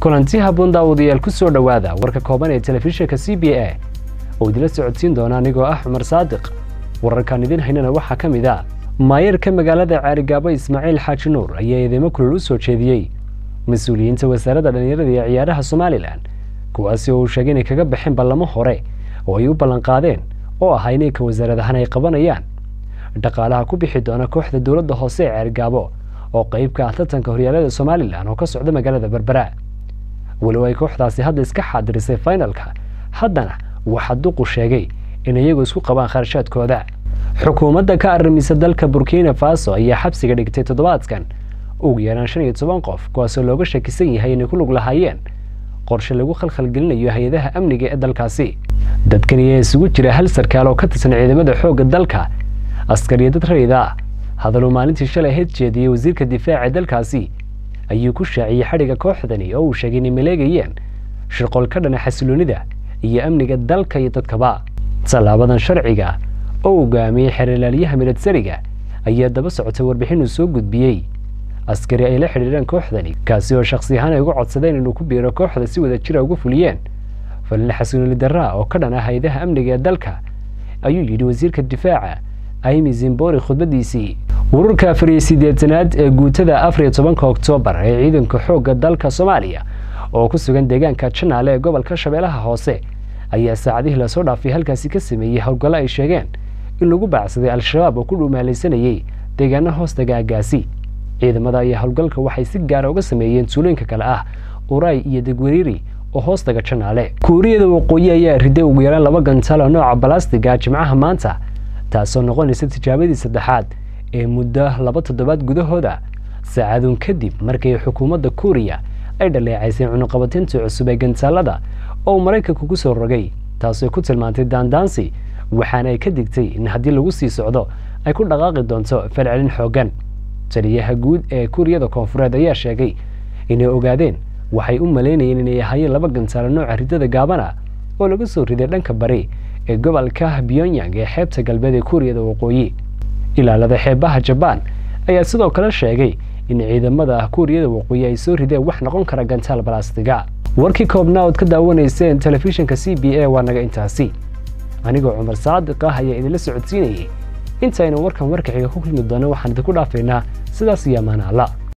kulanti haboon daawadayaal ku soo dhowaada warka kooban ee telefishinka c b a oo idila socodsiin doona anigoo ah cumar saadiq wararkaan idin haynana waxaa ka mid a maayarka magaalada caarigaabo ismaaciil xaaji nuur ayaa eedeymo kulul u soo jeediyey mas-uuliyiinta wasaaradda dhallinyarada iyo ciyaaraha somalilan kuwaasi oo uu sheegay inay kaga baxeen ballamo hore oo ay u ballanqaadeen oo ahaa inayka wasaarad ahaan ay qabanayaan dhaqaalaha ku bixi doona kooxda dowladda hoose ee ceerigaabo oo qayb ka ah tartanka horyaalada somalilan oo ka socda magaalada berbera walow ay kooxdaasi hadda iska xaadirisay finalka haddana waxaa duqu sheegay in iyagu isku qabaan kharashaadkooda xukuumadda ka arrimisa dalka burkina faso ayaa xabsiga dhigtay toddobaadkan ugu yaraan shan iyo toban qof kuwaasoo looga shakisan yahay inay ku lug lahaayeen qorshe lagu khalkhalgelinayo hay-adaha amniga ee dalkaasi dadkan ayaa isugu jira hal sarkaal oo ka tirsan ciidamada xoogga dalka askariya dad rayida ah hadaluu maalintii shalay heed jeediyey wasiirka difaaca dalkaasi ayuu ku shaaciyey xadhigga kooxdani oo uu sheegay inay maleegayeen shirqool ka dhana xasiloonida iyo amniga dalka iyo dadkaba tallaabadan sharciga oo hogaamiyey xeerlaaliyaha miladsariga ayaa daba socotay warbixin uu soo gudbiyey askari ay la xidhiireen kooxdani kaasi oo shakhsi ahaan ay uga codsadeen inuu ku biiro kooxda si wada jira uga fuliyeen falin xasilooni darraa oo ka dhan ah hay-adaha amniga ee dalka ayuu yidhi wasiirka difaaca aimi zimbori khudbadiisii wararka afar iyo siddeetanaad ee guutada afar iyo tobanka oktoobar ee ciidanka xoogga dalka soomaaliya oo ku sugan deegaanka janaale ee gobolka shabeellaha hoose ayaa saacadihii lasoo dhaafay halkaasi ka sameeyey howlgallo ay sheegeen in lagu baacsaday al-shabaab oo ku dhumaalaysanayey deegaano hoostaga agaasi ciidamada ayaa howlgalka waxay si gaara uga sameeyeen tuulooyinka kale ah uray iyo degwariiri oo hoostaga janaale kuuriyada waqooyi ayaa riday ugu yaraan laba gantaal oo nooca balastiga jimcaha maanta taasoo noqonaysa tijaabadii saddexaad ee muddo laba toddobaad gudahooda saacaduun kadib markii xukuumadda kuuriya ay dhaleecaysay cunuqabateynta cusub ee gantaalada oo uu maraykanku ku soo rogay taasoo ku tilmaantay daandaansi waxaana ay ka digtay in haddii lagu sii socdo ay ku dhaqaaqi doonto falcelin xooggan taliyaha guud ee kuuriyada koonfureed ayaa sheegay inay ogaadeen waxay u malaynayeen inay ahaayeen laba gantaalo nooca ridada gaabana oo laga soo riday dhanka bari ee gobolka pyongyang ee xeebta galbeed ee kuuriyada waqooyi ilaalada xeebaha jabaan ayaa sidoo kale sheegay in ciidamada kuuriyada waqooyi ay soo rideen wax noqon kara gantaal balastiga warkii koobnaa ood ka daawanayseen telefishinka c b a waa naga intaasi anigoo cumar saadiq ah ayaa idinla socodsiinayay intaynu warkan warkaxiga ku kulmi doona waxaan idinku dhaafaynaa sidaas iyo amaana alla